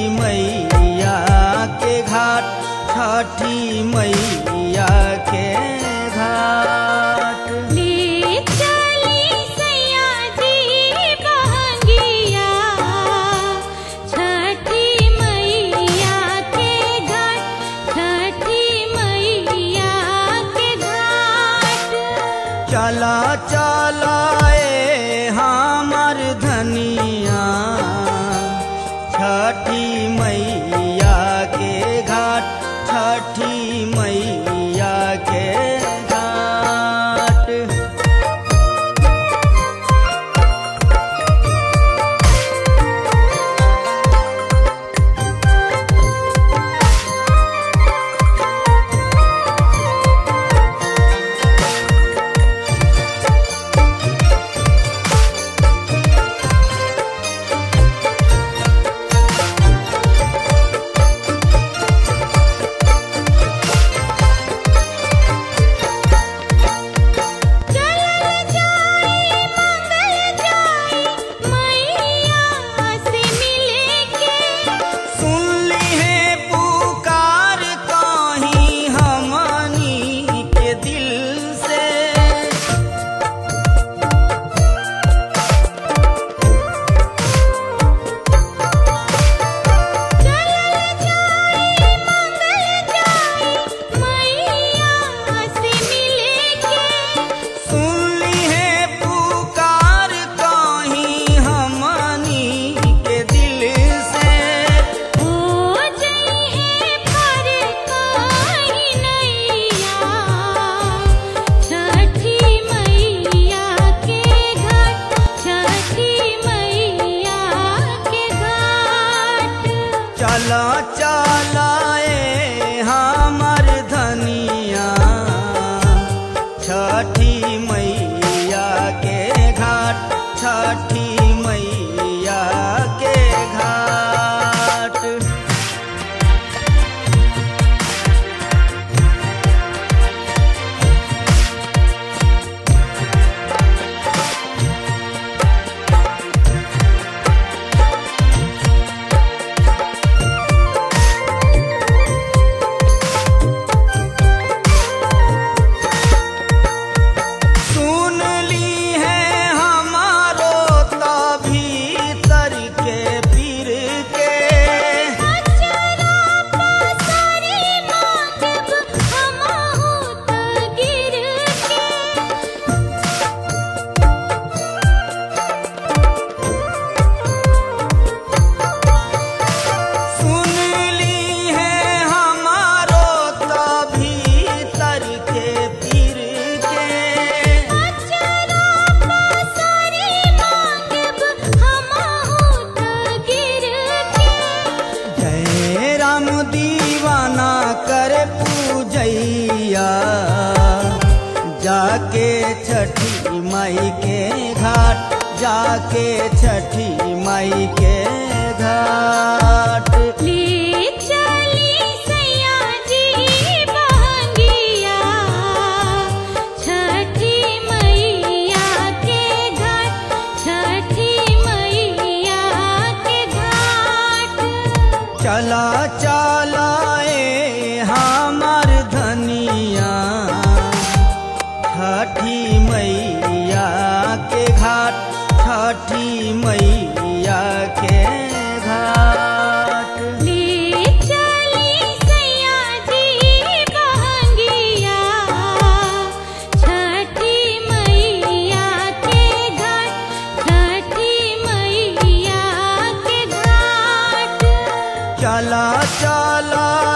मैया के घाट छठी मैया के घाट ले चली सैया जी बहंगिया छठी मैया के घाट छठी मैया के घाट चला चला ए हमर धनिया छठी मैया के घाट छठी मैया के घाट चल जाई मंगल जाई मैया से मिले के सुन ली है पुकार कहीं हमनी के दिल से सुन ली है पुकार कहीं हमनी के दिल से चला चला ए हमर धनिया छठी मैया के घाट छठी मैया के घाट सुन ली है हमारो तभी तर के पीर के सुन ली है हमारो तभी तर के पीर के जय राम दीवाना कर पूजैया जाके छठी माई के घाट जाके छठी माई के घाट ले चली सैया जी बहंगिया छठी मैया के घाट छठी मैया के घाट चला चला ए हमर धनिया छठी मैया के घाट छठी मैया के घाट ले चली सैया जी बहंगिया छठी मैया के घाट छठी मैया के घाट चला चला